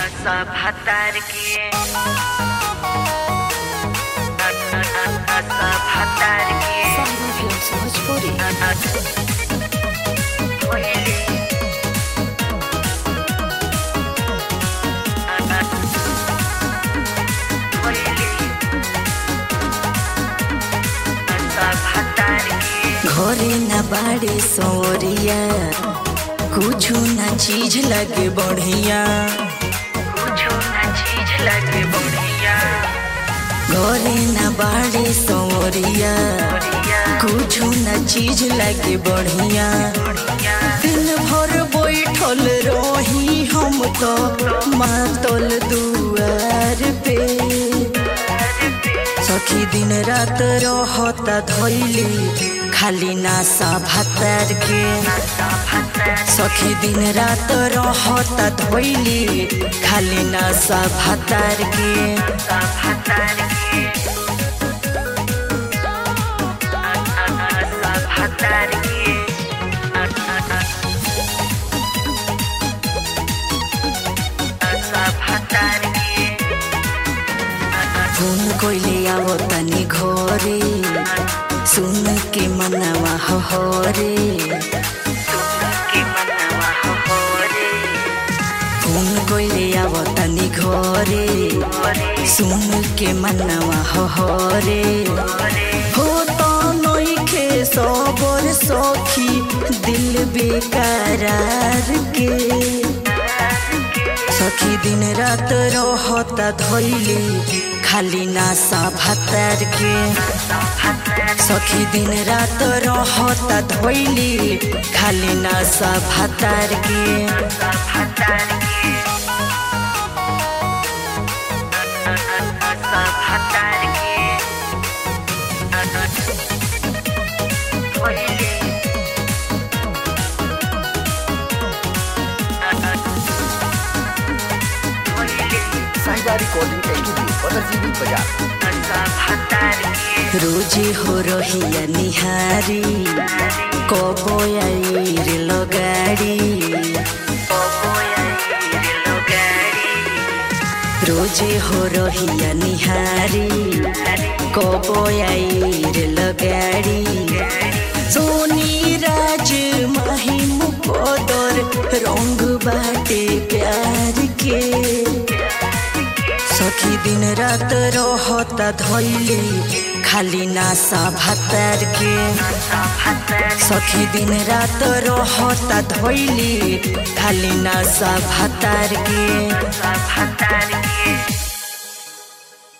सब हतार के सब हतार के Sahra Films Bhojpuri कोयली कोयली सब हतार के घरे न बाड़े सौरिया कुछ न चीज लगे बढ़िया कुछो ना चीज लगे बढ़िया घरे न बाड़े सौरिया बढ़िया कुछ न चीज लगे बढ़िया बढ़िया दिन भर बैठल रही हम तो मातल दुआर पे सखी दिन रात रहता धैली खाली नासा भातार के सखी दिन रात रहता धैली खाली नासा भातार के फोन कोइले आवो तनी घरे सुन के मनवा हरे फोन कोइले आवो तनी घरे सुन के मनवा हरे हो तो नइखे सबर सखी दिल बेकरार के सखी दिन रात रहता धैली खाली नासा भातार के सखी दिन रात रहता धैली खाली नासा भातार के साहिबा रिकॉर्डिंग स्टूडियो पतरजीवी बाजार रोजे हो रहिया निहारी कबो आई रे लगाड़ी रोजे हो रहिया निहारी कबो आई रे लगाड़ी सोनी राज महिम पदर रंग बाटे प्यार के सखी दिन रात रहता धैली खाली नासा भातार के सखी दिन रात रहता धैली खाली नासा भातार के